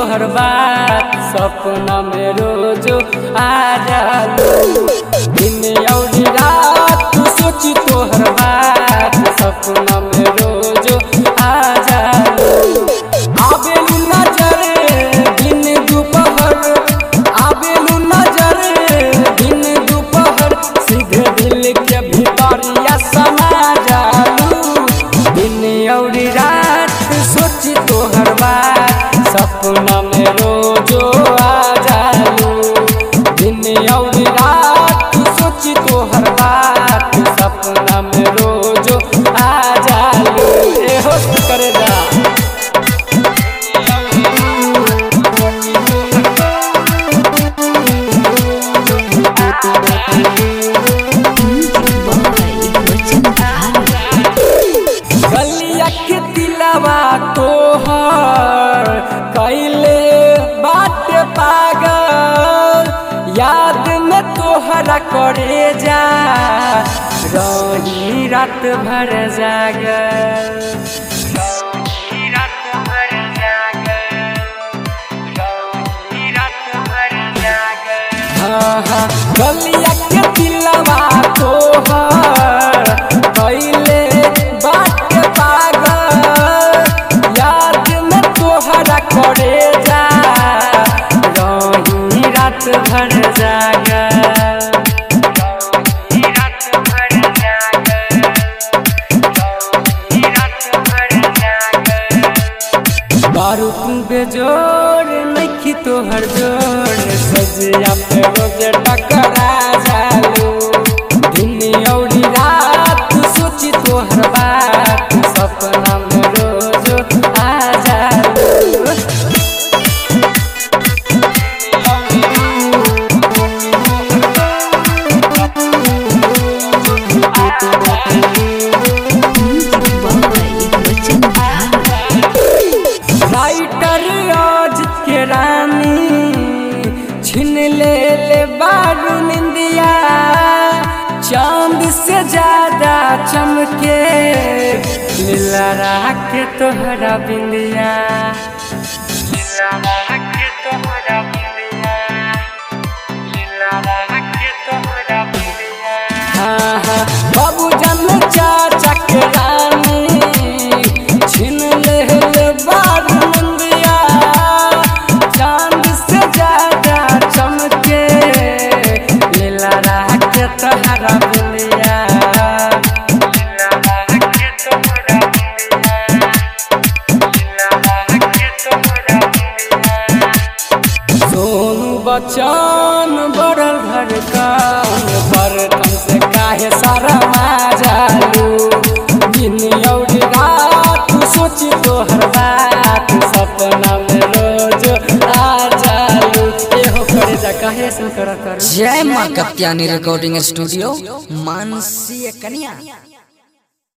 तोहर बात सपना में रोज आ जालू दिन और रात सोची तोहर बात सपना में रोज आ जालू आबेलू नजर दिन दोपहर आबेलू नजर दिन दोपहर सीधे दिल के भीतरिया समा जालू दिन और रात सोची तोहर बात सपना में रोजो आ जालू दिन और रात सोची तोहर बात सपना में रोजो आ जालू ए हो करे जा गलिया के दिलवा तोहर कैले बात पागल याद में तोहरा करे जा रही रात भर जागल रही रात भर जागल रही रात भर जागल हाँ हाँ गलिया के दिलवा तोहर कैले बात पागल याद में तोहरा करे जा रही रात भर जागल रही रात भर जागल रही रात भर जागल बारू तू बेजोर नखी तोहर जोर सजिया पे रोज टकरा जालू दिन और रात सोची तोहर बात सपना में रोज आ जालू राइटर आज के रानी छिन ले ले बारू निंदिया चांद से ज्यादा चमके लीला राख तोहरा बिंदिया लीला राख तोहरा बिंदिया लीला राख तोहरा बिंदिया हाँ हाँ बाबू जन चाचा के रानी छिन ले ले बारू निंदिया चांद से ज्यादा चमके लीला राख तोहरा बिंदिया लीला राख तोहरा बिंदिया लीला राख तोहरा बिंदिया सोनू बच्चन बड़ल घर कान बर्तन से काहे सारा जालू दिन और रात सोची तोहर बात सपना में रोज आ जालू एहो करे जा काहे से कर कर जय माँ कत्यानी रिकॉर्डिंग स्टूडियो मानसी कन्या